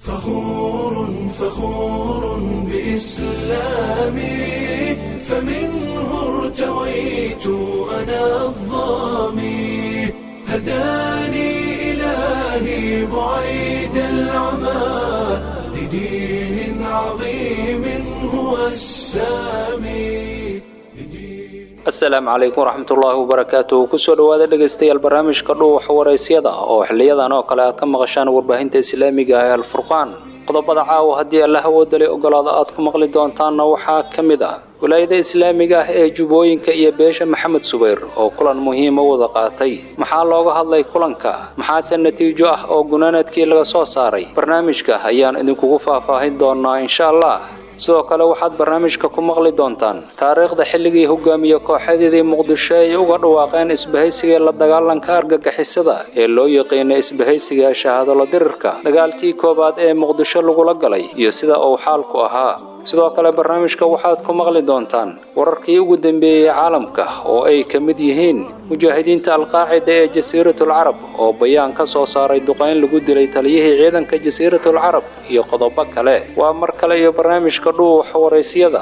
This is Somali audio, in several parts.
فخور فخور بإسلامي فمنه ارتويت أنا الظامي هداني إلهي بعيد العمى لدين عظيم هو السامي asalaamu calaykum waraxmatullaahi wabarakaatu kusoo dhowaada dhegaystayaal barnaamijka dhuuxa waraysyada oo xiliyadan oo kale aad ka maqashaan warbaahinta islaamiga ah ee alfurqaan qodobada caawa haddii alla hawoodalay ogolaada aad ku maqli doontaanna waxaa ka mid ah walaayada islaamiga ah ee jubbooyinka iyo beesha maxamed subayr oo kulan muhiima wada qaatay maxaa looga hadlay kulanka maxaase natiijo ah oo gunaanadkii laga soo saaray barnaamijka ayaan idinkugu faahfaahin doonaa insha allah sidoo kale waxaad barnaamijka ku maqli doontaan taariikhda xilligii hogaamiye kooxadeedii muqdisho ay uga dhawaaqeen isbahaysiga la dagaalanka argagixisada ee loo yaqiinay isbahaysiga shahaadolo dirirka dagaalkii koowaad ee muqdisho lagula galay iyo sida uu xaalku ahaa sidoo kale barnaamijka waxaad ku maqli doontaan wararkii ugu dambeeyey caalamka oo ay ka mid yihiin mujaahidiinta alqaacida ee jasiiratul carab oo bayaan ka soo saaray duqayn lagu dilay taliyihii ciidanka jasiiratul carab iyo qodobo kale waa mar kale iyo barnaamijka dhuux waraysyada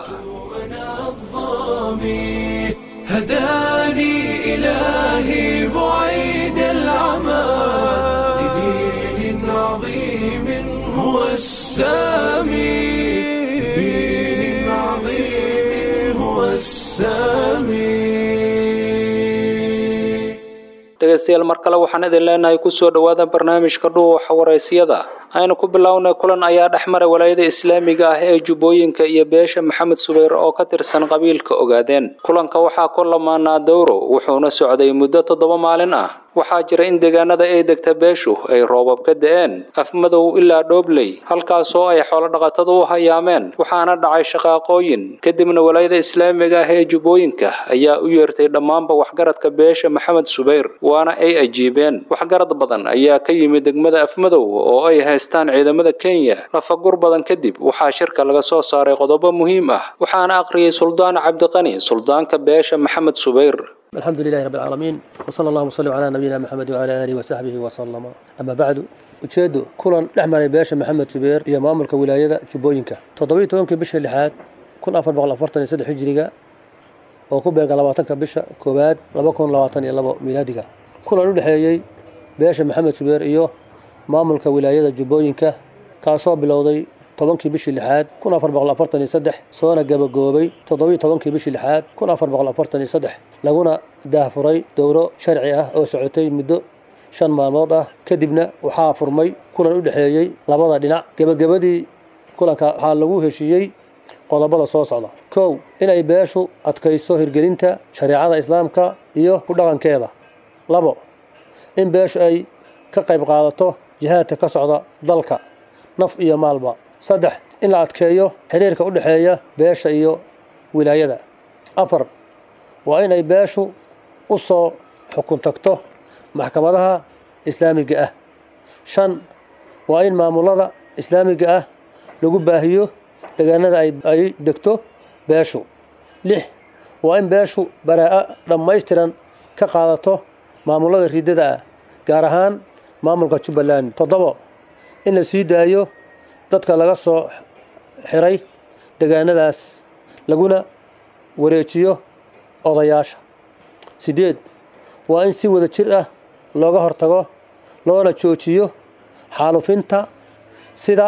هداني إلهي بعيد العمى لدين عظيم هو السامي لدين عظيم هو السامي dhegaystayaal mar kale waxaan idin leenahay kusoo dhowaada barnaamijka dhuuxa waraysyada aynu ku bilownay kulan ayaa dhex maray walaayada islaamiga ah ee jubbooyinka iyo beesha maxamed subayr oo ka tirsan qabiilka ogaadeen kulanka waxaa ku lamaanaa dowro wuxuuna socday muddo toddoba maalin ah waxaa jira in deegaanada ay degta beeshu ay roobab ka da-een afmadow ilaa dhoobley halkaasoo ay xoolodhaqatadu u hayaameen waxaana dhacay shaqaaqooyin kadibna walaayada islaamiga ah ee jubbooyinka ayaa u yeertay dhammaanba waxgaradka beesha maxamed subayr waana ay ajiibeen waxgarad badan ayaa ka yimid degmada afmadow oo ay haystaan ciidamada kenya lafagur badan kadib waxaa shirka laga soo saaray qodobo muhiim ah waxaana aqriyay suldaan cabdiqani suldaanka beesha maxamed subayr الحمد لله رب العالمين وصلى الله وسلم على نبينا محمد وعلى آله وصحبه وسلم أما بعد ujeedo kulan dhex maray beesha maxamed subeer iyo maamulka wilaayada jubbooyinka toddobiiy tobankii bisha lixaad kun afar boqol afartan iyo saddex hijiriga oo ku beega labaatanka bisha koowaad laba kun labaatan iyo labo milaadiga kulan u dhexeeyey beesha maxamed subeer iyo maamulka wilaayada jubbooyinka kaasoo bilowday tobankii bishii lixaad kun afar boqol afartan iyo saddex soona gabagoobay toddobiiy tobankii bishii lixaad kun afar boqol afartan iyo saddex laguna daahfuray dowro sharci ah oo socotay muddo shan maalmood ah kadibna waxaa furmay kulan u dhexeeyey labada dhinac gebagabadii kulanka waxaa lagu heshiiyey qodobada soo socda kow inay beeshu adkayso hirgelinta shareecada islaamka iyo ku dhaqankeeda labo in beeshu ay ka qayb qaadato jihaadka ka socda dalka naf iyo maalba saddex in la adkeeyo xiriirka u dhexeeya beesha iyo wilaayada afar waa in ay beeshu u soo xukun tagto maxkamadaha islaamiga ah shan waa in maamulada islaamiga ah lagu baahiyo deegaanada ay degto beeshu lix waa in beeshu baraa-a dhammaystiran ka qaadato maamulada riidada ah gaar ahaan maamulka jubbaland toddobo in la sii daayo dadka laga soo xiray deegaanadaas laguna wareejiyo odayaasha siddeed waa in si wada jir ah looga hortago loona joojiyo xaalufinta sida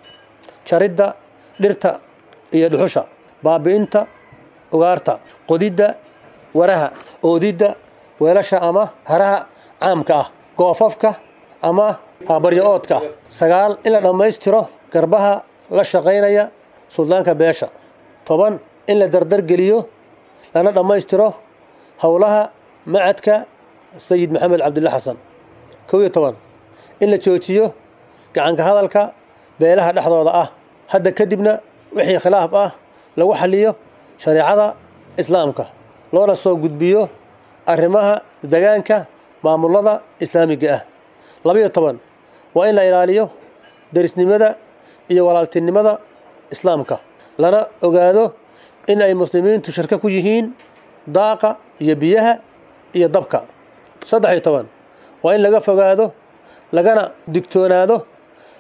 jaridda dhirta iyo dhuxusha baabi'inta ugaarta qodidda waraha oodidda weelasha ama haraha caamka ah goofafka ama habaryo-oodka sagaal in la dhammaystiro garbaha la shaqaynaya suldaanka beesha toban in la dardargeliyo lana dhammaystiro howlaha macadka sayid maxamed cabdilla xasan kow iyo toban in la joojiyo gacanka hadalka beelaha dhexdooda ah hadda kadibna wixii khilaaf ah lagu xaliyo shareecada islaamka loona soo gudbiyo arrimaha degaanka maamulada islaamiga ah labaiyo toban waa in la ilaaliyo derisnimada iyo walaaltinimada islaamka lana ogaado in ay muslimiintu shirko ku yihiin daaqa iyo biyaha iyo dabka saddex iyo toban waa in laga fogaado lagana digtoonaado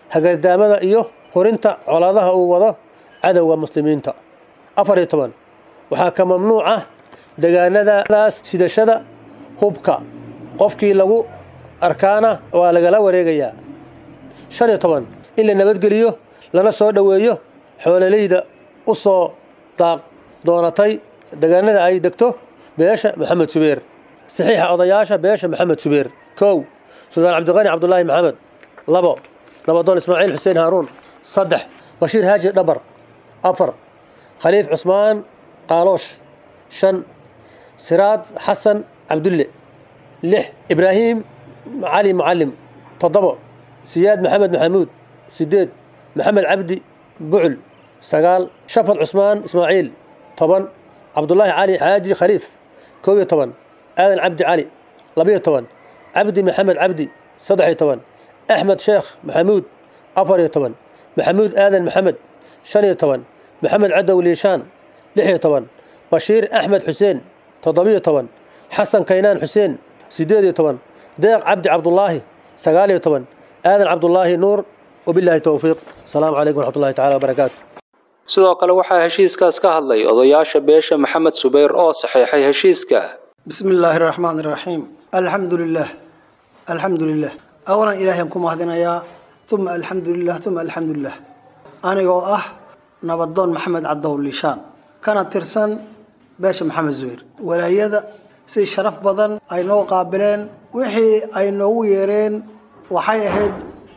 hagardaamada iyo hurinta colaadaha uu wado cadowga muslimiinta afar iyo toban waxaa ka mamnuuc ah degaanadaas sidashada hubka qofkii lagu arkaana waa lagala wareegayaa shan iyo toban in la nabadgeliyo lana soo dhoweeyo xoololeyda u soo daaq doonatay degaanada ay degto beesha maxamed subeer saxiixa odayaasha beesha maxamed subeer kow suldaan cabdiqani cabdulaahi maxamed labo nabadoon ismaaciil xuseen haaruun saddex bashiir haaji dhabar afar khaliif cusmaan qaaloosh shan siraad xasan cabdulle lix ibraahim cali mucalim toddobo siyaad maxamed maxamuud sideed maxamed cabdi bucul sagaal shafad cusmaan ismaaciil toban cabdulaahi cali xaaji khaliif kow iyo toban aadan cabdi cali labiyo toban cabdi maxamed cabdi saddex iyo toban axmed sheekh maxamuud afar iyo toban maxamuud aadan maxamed shan iyo toban maxamed cadow liishaan lix iyo toban bashiir axmed xuseen toddobiyo toban xasan kaynaan xuseen siddeed iyo toban deeq cabdi cabdulaahi sagaal iyo toban aadan cabdulaahi nuur wabilaahi towfiiq asalaamu calaykum waraxmatullahi tacala wabarakaatu sidoo kale waxaa heshiiskaas ka hadlay odayaasha beesha maxamed subayr oo saxiixay heshiiska بسم الله الرحمن الرحيم الحمد لله الحمد لله أولا إلهي كما هذنا يا ثم الحمد لله ثم الحمد لله أنا جو أه نبضون محمد عبده الليشان كانت ترسن باش محمد زوير ولا يدا سي شرف بدن أي نو قابلين وحي أي نو يرين وحي هيد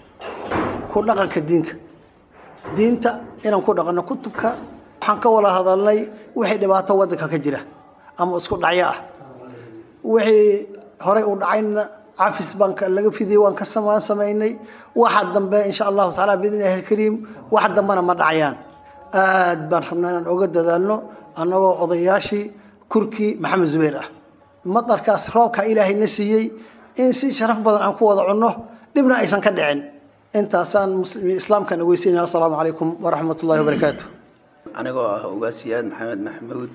كل كدينك دينتا إن كل دقنا كتبك حنك ولا هذا الله وحي دبعته ودك كجرة أما اسكت عياه wixii horey u dhacayna cafis baan laga fidiyey waan ka samaan samaynay waxa dambe insha allahu tacaala biidn illahi alkariim wax dambena ma dhacayaan aad baan rabnaa inaan oga dadaalno annagoo odayaashii kurkii maxamed zubayr ah madarkaas roobka ilaahayna siiyey in si sharaf badan aan ku wada cunno dhibna aysan ka dhicin intaasaan islaamkan ogeysiinaya assalaamu calaykum waraxmat ullahi wabarakaatu anigoo ah ugaasiyaad maxamed maxamuud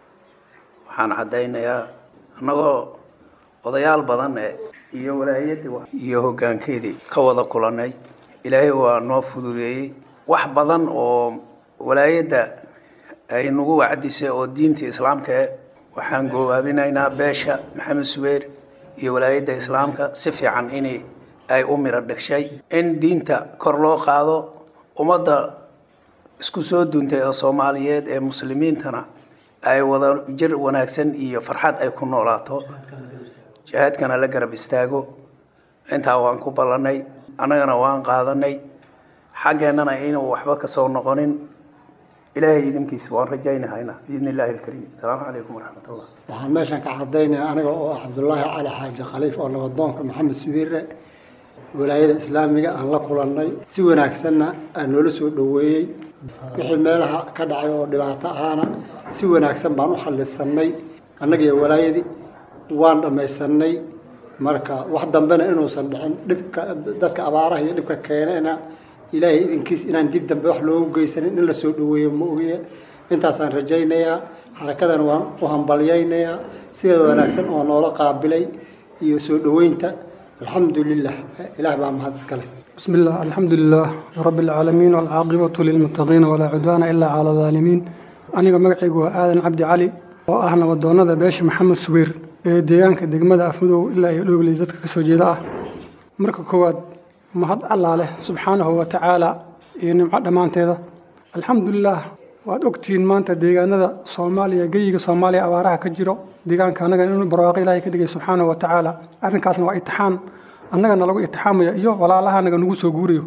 waxaan caddaynayaa annagoo odayaal badan e iyo walaayadii iyo hoggaankeedii ka wada kulanay ilaahay waa noo fududeeyey wax badan oo walaayadda ay nagu wacdisay oo diinta islaamka e waxaan goobaabinaynaa beesha maxamed subeer iyo walaayadda islaamka si fiican in ay u miro dhigshay in diinta kor loo qaado ummadda isku soo duuntay oo soomaaliyeed ee muslimiintana ay wada jir wanaagsan iyo farxad ay ku noolaato jihaadkana la garab istaago intaa waan ku ballanay annagana waan qaadanay xaggeennana inuu waxba ka soo noqonin ilaahay idinkiisa waan rajaynahayna biidni illaahi alkariim asalaamu calaykum waraxmatullah waxaan meeshan ka caddaynaya aniga oo ah cabdulaahi cali xaaji khaliif oo nabadoonka maxamed subiire walaayada islaamiga aan la kulannay si wanaagsanna aan noola soo dhoweeyey wixii meelaha ka dhacay oo dhibaato ahaana si wanaagsan baan u xallisanay annagiyo walaayadii waan dhammaysanay marka wax dambena inuusan dhicin dhibka dadka abaaraha iyo dhibka keenena ilaahay idinkiis inaan dib dambe wax loogu geysanin in la soo dhoweeyo ma ogiye intaasaan rajaynayaa xarakadan waan u hambalyaynayaa sida wanaagsan oo noola qaabilay iyo soo dhoweynta alxamdu lilah ilaah baa mahad iskale بسم الله الحمد لله رب العالمين والعاقبة للمتقين ولا عدوان إلا على الظالمين أنا مقعيق آدن عبد علي وأهنا ودونا بيش محمد سبير deegaanka degmada afmadow ilaa iyo dhowley dadka kasoo jeeda ah marka koowaad mahad allaa leh subxaanahu wa tacaala iyo nimco dhammaanteeda alxamdulilaah waad ogtihiin maanta deegaanada soomaaliya geyiga soomaaliya abaaraha ka jiro deegaanka annaga inuu barwaaqo ilaahay ka dhigay subxaanahu wa tacaala arrinkaasna waa itixaan annagana lagu itixaamaya iyo walaalaha anaga nagu soo guurayo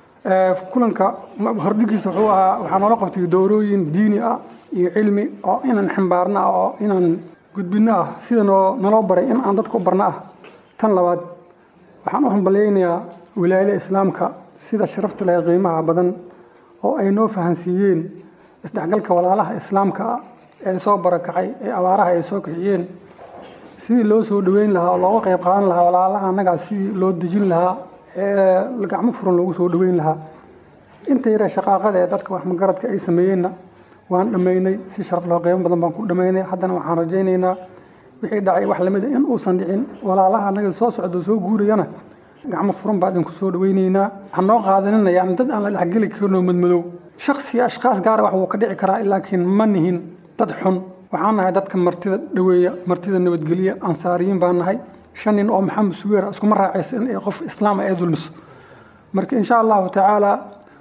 kulanka hordhigiisa wuxuu ahaa waxaa noola qabtay dowrooyin diini ah iyo cilmi oo inaan ximbaarno ah oo inaan gudbinno ah sida noo naloo baray in aan dadka u barno ah tan labaad waxaan u hambalyaynayaa wilaayada islaamka sida sharafta leh qiimaha badan oo ay noo fahansiiyeen isdhexgalka walaalaha islaamka ah ee soo barakacay ee abaaraha ay soo kiciyeen sidii loo soo dhoweyn lahaa oo looga qayb qaadan lahaa walaalaha annagaa sidii loo dejin lahaa ee gacmo furan loogu soo dhoweyn lahaa inta yare shaqaaqada ee dadka wax magaradka ay sameeyeenna waan dhammaynay si sharaf loo qiimo badan baan ku dhammaynay haddana waxaan rajaynaynaa wixii dhacay wax lamid in uusan dhicin walaalaha annaga soo socdo soo guurayana gacmo furan baa idinku soo dhaweyneynaa waxaan noo qaadanina yani dad aan la dhexgeli karno madmadow shaksi ashkaas gaara wax wuu ka dhici karaa laakiin ma nihin dad xun waxaan nahay dadka martida dhaweeya martida nabadgelya ansaariyiin baan nahay shan nin oo maxamed suweer iskuma raacaysa in ay qof islaama ay dulmiso marka insha allahu tacaala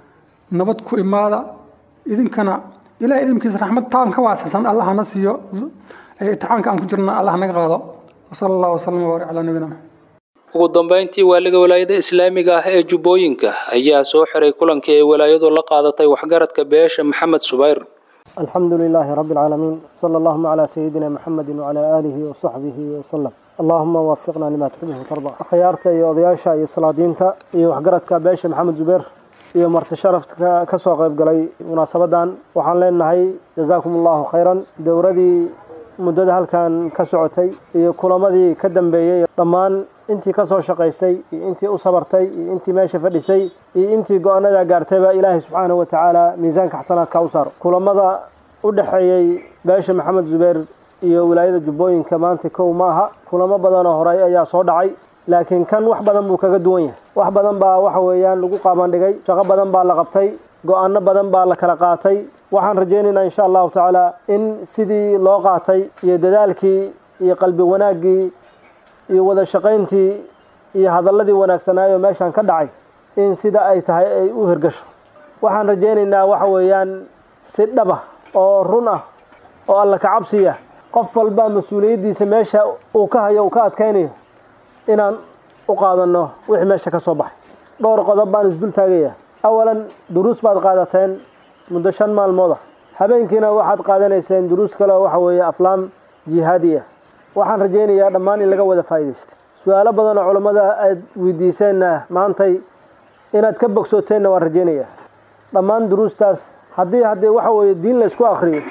nabad ku imaada idinkana ilahay idinkiisa raxmad taan ka waasicsan allah hana siiyo itixaanka aan ku jirna allah naga qaado wasala allahu wasalam wabaarik calaa nabiyina maxamed ugu dambeyntii waaliga walaayada islaamiga ah ee jubbooyinka ayaa soo xiray kulankii ay walaayadu la qaadatay waxgaradka beesha maxamed subayr الحمد لله رب العالمين صلى اللهم على سيدنا محمد وعلى آله وصحبه وسلم اللهم وفقنا لما تحبه وترضى خيارتا iyo odayaasha iyo salaadiinta iyo waxgaradka beesha maxamed zubeer iyo marti sharafka ka soo qayb galay munaasabadan waxaan leenahay jazaakum allahu khayran dowradii muddada halkan ka socotay iyo kulamadii ka dambeeyey dhammaan intii ka soo shaqaysay iyo intii u sabartay iyo intii meesha fadhisay iyo intii go-aanada gaartayba ilaahay subxaanahu wa tacaala miisaanka xasanaadka u saaro kulamada u dhexeeyey beesha maxamed zubeer iyo wilaayada jubbooyinka maanta kow ma aha kulamo badanoo horey ayaa soo dhacay laakiin kan wax badan buu kaga duwan yahay wax badan baa waxa weeyaan lagu qaabandhigay shaqo badan baa la qabtay go-aano badan baa la kala qaatay waxaan rajaynaynaa insha allahu tacaala in sidii loo qaatay iyo dadaalkii iyo qalbi wanaaggii iyo wada shaqayntii iyo hadalladii wanaagsanaayo meeshan ka dhacay in sida ay tahay ay u hirgasho waxaan rajaynaynaa waxa weeyaan si dhab ah oo run ah oo alla ka cabsiya qof walba mas-uuliyaddiisa meesha uu ka hayo uu ka adkaynayo inaan u qaadanno wixii meesha ka soo baxay dhowr qodob baan isdul taagaya awalan duruus baad qaadateen muddo shan maalmood ah habeenkiina waxaad qaadanayseen duruus kale oo waxa weeye aflaam jihaadi ah waxaan rajaynayaa dhammaan in laga wada faa'iidaysta su-aalo badan oo culammada aad weydiiseenna maantay inaad ka bogsooteenna waan rajaynayaa dhammaan duruustaas haddii haddii waxa weeye diin la isku akriyo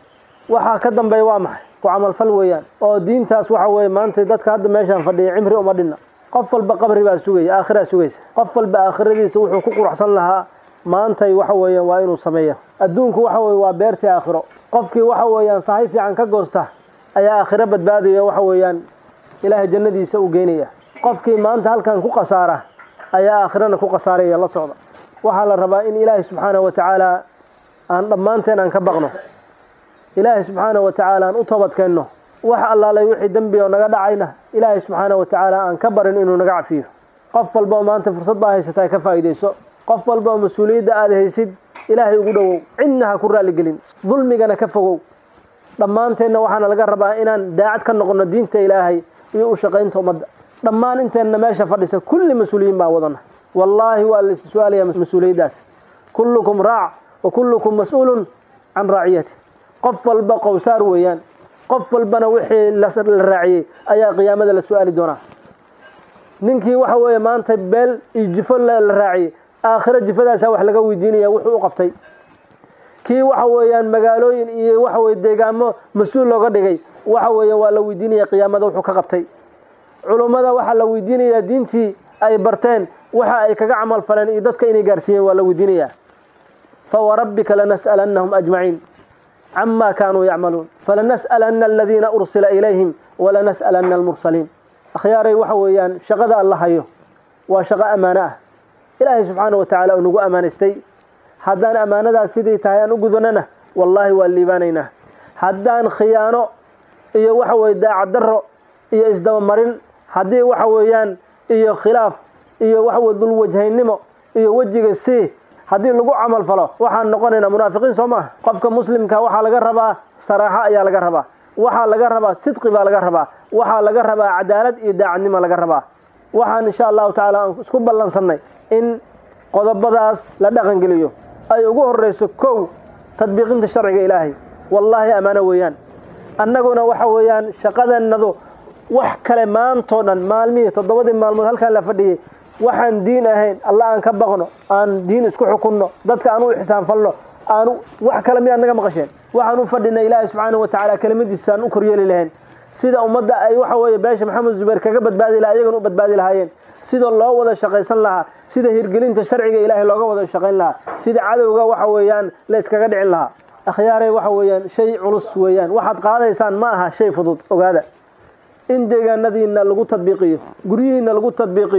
waxaa ka dambeeya waa maxay ku camalfal weeyaan oo diintaas waxa weeye maanta dadka hadda meeshaan fadhiya cimri uma dhinna qof walba qabri baa sugaya aakhiraa sugaysa qof walba aakhiradiisa wuxuu ku quruxsan lahaa maantay waxa weeyaan waa inuu sameeyo adduunku waxa weye waa beertii aakhiro qofkii waxa weeyaan sahay fiican ka goosta ayaa aakhiro badbaadaya waxa weeyaan ilaahay jannadiisa u geynaya qofkii maanta halkan ku khasaara ayaa aakhirana ku khasaaraya la socda waxaa la rabaa in ilaahay subxaanahu wa tacaala aan dhammaanteen aan ka baqno ilaahay subxaanahu wa tacaala aan u toobadkeenno wax allaalay wixii dembi oo naga dhacayna ilaahay subxaanahu wa tacaala aan ka barin inuu naga cafiyo qof walba oo maanta fursad baa haysata ka faa'iidayso qof walba oo mas-uuliyadda aad haysid ilaahay ugu dhowow cidna ha ku raaligelin dulmigana ka fogow dhammaanteenna waxaana laga rabaa inaan daacad ka noqono diinta ilaahay iyo u shaqaynta ummadda dhammaan inteenna meesha fadhisa kulli mas-uuliyiin baa wadana wallaahi waa la is-su'aalaya mas-uuliyaddaas kullukum raac wa kullukum mas-uulun can raaciyati qof walba qowsaar weeyaan qof walbana wixii la raaciyey ayaa qiyaamada la su-aali doonaa ninkii waxa weeye maanta beel iyo jifo la raaciyey aakhiro jifadaasa wax laga weydiinaya wuxuu u qabtay kii waxa weeyaan magaalooyin iyo waxa weye deegaamo mas-uul looga dhigay waxa weeye waa la weydiinaya qiyaamada wuxuu ka qabtay culummada waxaa la weydiinayaa diintii ay barteen waxa ay kaga camal faleen iyo dadka inay gaarsiiyeen waa la weydiinayaa fawarabbika lanas'alannahum ajmaciin cama kaanuu yacmaluun falanas'alanna aladiina ursila ilayhim walanas'alanna almursaliin akhyaaray waxa weeyaan shaqada alla hayo waa shaqo ammaano ah ilaahay subxaana wa tacaala uu nagu ammaanaystay haddaan ammaanadaas sidii tahay aan u gudanana wallaahi waa liibaanaynaa haddaan khiyaano iyo waxa weye daacaddarro iyo isdabamarin haddii waxa weeyaan iyo khilaaf iyo waxa weye dulwajhaynimo iyo wejiga sii haddii lagu camal falo waxaan noqonaynaa munaafiqiin soo maaha qofka muslimka waxaa laga rabaa saraaxo ayaa laga rabaa waxaa laga rabaa sidqi baa laga rabaa waxaa laga rabaa cadaalad iyo daacadnimo laga rabaa waxaan insha allahu tacaala aan isku ballansannay in qodobadaas la dhaqangeliyo ay ugu horreyso kow tadbiiqinta sharciga ilaahay wallaahi ammaano weeyaan annaguna waxa weeyaan shaqadeennadu wax kale maantoo dhan maalmihii toddobadii maalmood halkaan la fadhiyey waxaan diin ahayn alla aan ka baqno aan diin isku xukunno dadka aan u ixsaanfalno aan wax kale miyaad naga maqasheen waxaan u fadhinay ilaahay subxaanahu wa tacaala kelimadiisa aan u koryeeli lahayn sida ummadda ay waxa weeye beesha maxamed zubayr kaga badbaadi lahaa iyagana u badbaadi lahaayeen sida loo wada shaqaysan lahaa sida hirgelinta sharciga ilaahay looga wada shaqayn lahaa sida cadowga waxa weeyaan la iskaga dhicin lahaa akhyaaray waxa weeyaan shay culus weeyaan waxaad qaadaysaan ma aha shay fudud ogaada in deegaanadiina lagu tadbiiqiyo guryihiina lagu tadbiiqiyo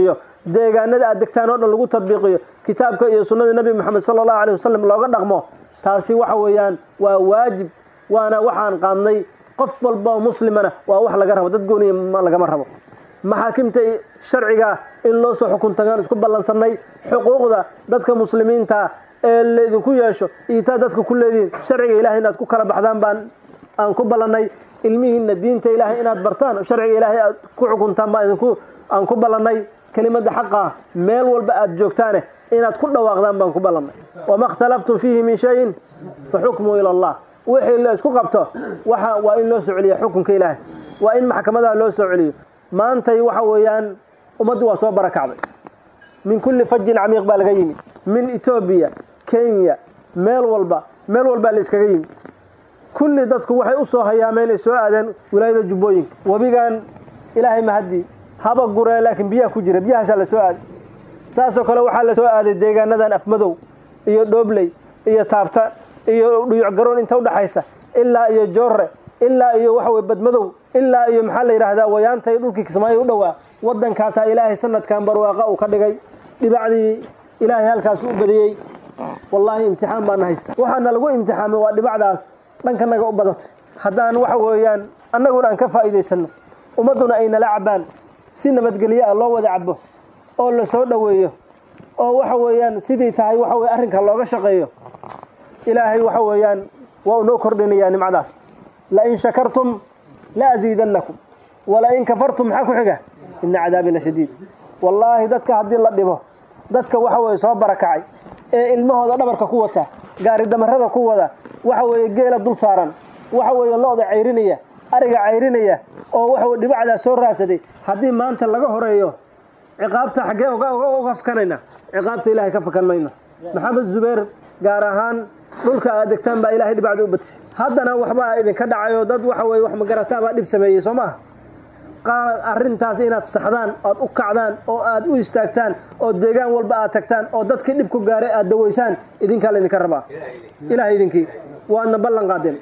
deegaanada aad degtaan oo dhan lagu tadbiiqiyo kitaabka iyo sunnada nebi moxamed sala allahu aleyh wasalam looga dhaqmo taasi waxa weeyaan waa waajib waana waxaan qaadnay qof walba oo muslimana waa wax laga rabo dad gooniya lagama rabo maxaakimta sharciga in loo soo xukun tagaan isku ballansanay xuquuqda dadka muslimiinta ee laydinku yeesho iyo taa dadka ku leedihiin sharciga ilahay inaad ku kala baxdaan baan aan ku ballannay ilmihiinna diinta ilaahay inaad bartaan sharciga ilaahay aad ku xukuntaan baan idinku aan ku ballannay kelimada xaqa meel walba aad joogtaane inaad ku dhawaaqdaan baan ku ballannay wama اkhtalaftum fiihi min shayin faxukmuu ila allah wixii la isku qabto waxa waa in loo soo celiya xukunka ilaahay waa in maxkamadaha loo soo celiyo maantay waxa weeyaan ummaddu waa soo barakacday min kulli fajin camiiq baa laga yimi min etoobiya kenya meel walba meel walbaa la iskaga yimi kulli dadku waxay u soo hayaameen ay soo aadeen wilaayada jubbooyinka webigan ilaahay mahadii haba guree laakiin biyaha ku jira biyahaasaa la soo aaday saasoo kale waxaa la soo aaday deegaanadan afmadow iyo dhoobley iyo taabta iyo dhuyuc garoon inta udhaxaysa ilaa iyo joorre ilaa iyo waxa weye badmadow ilaa iyo maxaa la yidhaahdaa wayaanta iyo dhulkii kismaayo u dhowaa waddankaasaa ilaahay sanadkan barwaaqa uu ka dhigay dhibacdii ilaahay halkaas u badiyey wallaahi imtixaan baana haysta waxaana lagu imtixaamay waa dhibacdaas dhankanaga u badatay haddaan waxa weeyaan annaguna aan ka faa'iidaysanno ummadduna ay nala cabbaan si nabadgelyo ah loo wada cabo oo la soo dhoweeyo oo waxa weeyaan sidii tahay waxa weye arrinka looga shaqeeyo ilaahay waxa weeyaan waa uu noo kordhinayaa nimcadaas lain shakartum la asiidannakum walain kafartum maxaa ku xiga ina cadaabi la shadiid wallaahi dadka haddii la dhibo dadka waxa weye soo barakacay ee ilmahooda dhabarka ku wata gaari damarada ku wada waxa weeye geela dul saaran waxa weeye lo-da cayrinaya ariga cayrinaya oo waxa weye dhibacdaa soo raadsaday haddii maanta laga horeeyo ciqaabta xaggee uga fakanayna ciqaabta ilaahay ka fakan mayno maxamed zubeer gaar ahaan dhulka aad degtaan baa ilaahay dhibacda u batisay haddana waxbaa idinka dhacayo dad waxa weye wax magarataa baa dhib sameeyey soo maha qaar arrintaas inaad saxdaan oad u kacdaan oo aad u istaagtaan oo deegaan walba aad tagtaan oo dadkii dhibku gaaray aad dawaysaan idinkaa laydinka rabaa ilahay idinkii waadna ballan qaadeen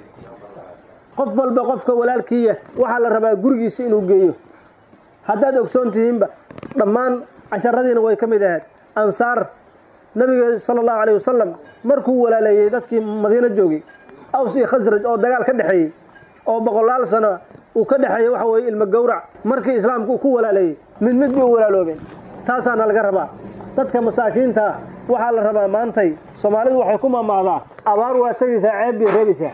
qof walba qofka walaalkiiya waxaa la rabaa gurigiisa inuu geeyo haddaad ogsoon tihiinba dhammaan casharadiina way ka mid ahayd ansaar nabiga sala allahu caleyh wasalam markuu walaaleeyey dadkii madiino joogay aws iyo khasraj oo dagaal ka dhexeeyey oo boqolaal sano uu ka dhexeeyey waxa weye ilmo gowrac markii islaamku uu ku walaaleeyey mid mid bay u walaaloobeen saasaana laga rabaa dadka masaakiinta waxaa la rabaa maantay soomaalidu waxay ku mamahdaa abaar waa tegaysaa ceeb bay reebaysaa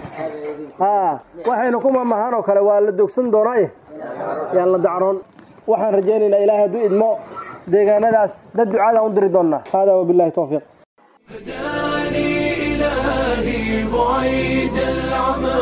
a waxayna ku mamahaan oo kale waa la dogsan doonaaye yaan la dacroon waxaan rajaynaynaa ilaahay hadduu idmo deegaanadaas dad ducaadaan u diri doonnaa hada wabillahi towfiiq هداني إلهي بعيد العمى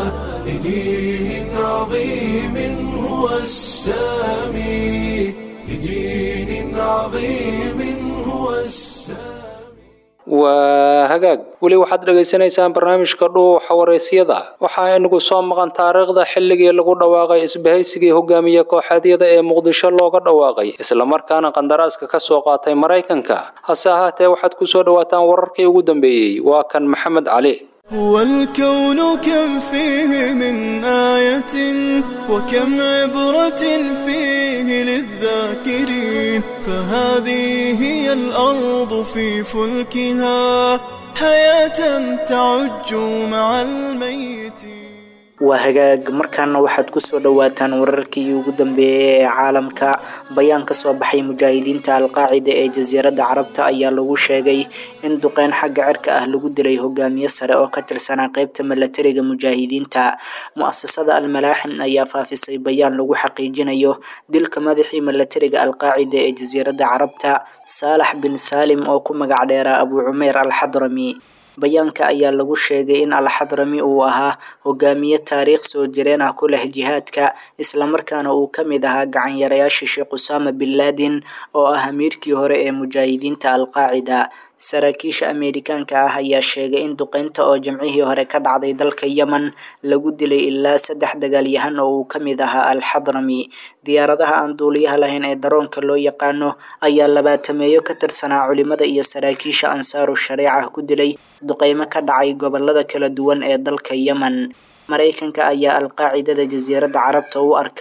لدين عظيم هو السامي لدين عظيم هو السامي waa hagaag weli waxaad dhagaysanaysaan barnaamijka dhuuxa waraysyada waxaa inagu soo maqan taariikhda xilligii lagu dhawaaqay isbahaysigii hogaamiye kooxeedyada ee muqdisho looga dhawaaqay islamarkaana qandaraaska ka soo qaatay maraykanka hase ahaatee waxaad ku soo dhowaataan wararkii ugu dambeeyey waa kan maxamed cali هو الكون كم فيه من آية وكم عبرة فيه للذاكرين فهذه هي الأرض في فلكها حياة تعج مع الميت waa hagaag markaana waxaad ku soo dhowaataan wararkii ugu dambeeyay ee caalamka bayaan ka soo baxay mujaahidiinta alqaacida ee jasiiradda carabta ayaa lagu sheegay in duqeyn xagga cirka ah lagu dilay hogaamiye sare oo ka tirsanaa qeybta milatariga mujaahidiinta mu-asasada almalaaxim ayaa faafisay bayaan lagu xaqiijinayo dilka madaxii milatariga alqaacida ee jasiiradda carabta saalax bin saalim oo ku magac dheeraa abu cumeer alxadrami bayaanka ayaa lagu sheegay in alxadrami uu ahaa hogaamiye taariikh soo jireen ah ku leh jihaadka islamarkaana uu ka mid ahaa gacanyarayaasha sheekh usaama bin laadin oo ah amiirkii hore ee mujaahidiinta alqaacida saraakiisha ameerikaanka ah ayaa sheegay in duqeynta oo jamcihii hore ka dhacday dalka yemen lagu dilay ilaa saddex dagaalyahan oo uu ka mid ahaa alxadrami diyaaradaha aan duuliyaha lahayn ee daroonka loo yaqaano ayaa labaatameeyo ka tirsanaa culimada iyo saraakiisha ansaaru shareeca ku dilay duqeymo ka dhacay gobolada kala duwan ee dalka yemen maraykanka ayaa alqaacidada jasiiradda carabta u arka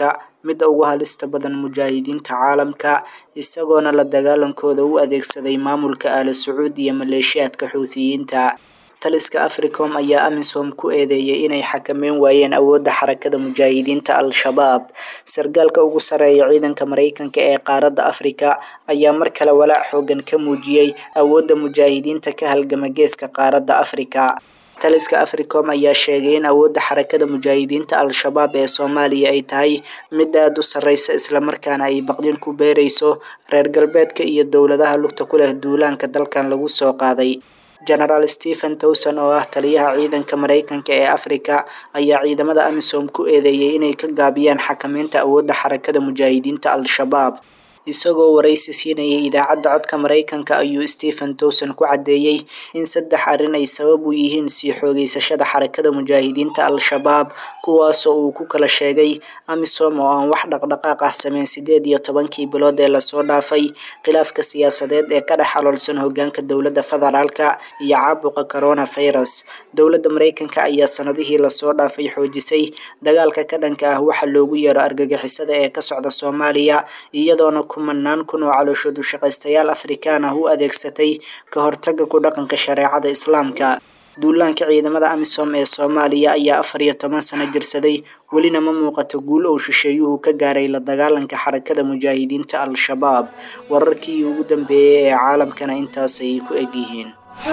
midda ugu halista badan mujaahidiinta caalamka isagoona la dagaalankooda u adeegsaday maamulka aala sacuud iyo maleeshiyaadka xuutiyiinta taliska africom ayaa amisom ku eedeeyay inay xakameyn waayeen awoodda xarakada mujaahidiinta al-shabaab sargaalka ugu sareeya ciidanka mareykanka ee qaaradda afrika ayaa mar kale walaac xoogan ka muujiyey awoodda mujaahidiinta ka halgama geeska qaaradda afrika taliska africom ayaa sheegay in awoodda xarakada mujaahidiinta al-shabaab ee soomaaliya ay tahay mid aada u sarreysa islamarkaana ay baqdin ku beereyso reer galbeedka iyo dowladaha lugta ku leh duulaanka dalkan lagu soo qaaday genaraal stephen towson oo ah taliyaha ciidanka mareykanka ee afrika ayaa ciidamada amisom ku eedeeyay inay ka gaabiyaan xakameynta awoodda xarakada mujaahidiinta al-shabaab isagoo waraysi siinayay idaacadda codka mareykanka ayuu stephen towson ku caddeeyey in saddex arrin ay sabab u yihiin sii xoogeysashada xarakada mujaahidiinta al-shabaab kuwaasoo uu ku kala sheegay amisom oo aan wax dhaqdhaqaaq ah sameyn sideed iyo tobankii bilood ee lasoo dhaafay khilaafka siyaasadeed ee ka dhex aloolsan hogaanka dowladda federaalka iyo caabuqa coronavirus dowladda mareykanka ayaa sanadihii lasoo dhaafay xoojisay dagaalka ka dhanka ah waxa loogu yeero argagixisada ee ka socda soomaaliya iyadoona kumanaan kun oo calooshoodu shaqaystayaal afrikaan ah u adeegsatay ka hortaga ku dhaqanka shareecada islaamka duulaanka ciidamada amisom ee soomaaliya ayaa afar iyo toban sano jirsaday welina ma muuqato guul ou shisheeyuhu ka gaaray la dagaalanka xarakada mujaahidiinta al-shabaab wararkii ugu dambeeyey ee caalamkana intaasay ku egyihiin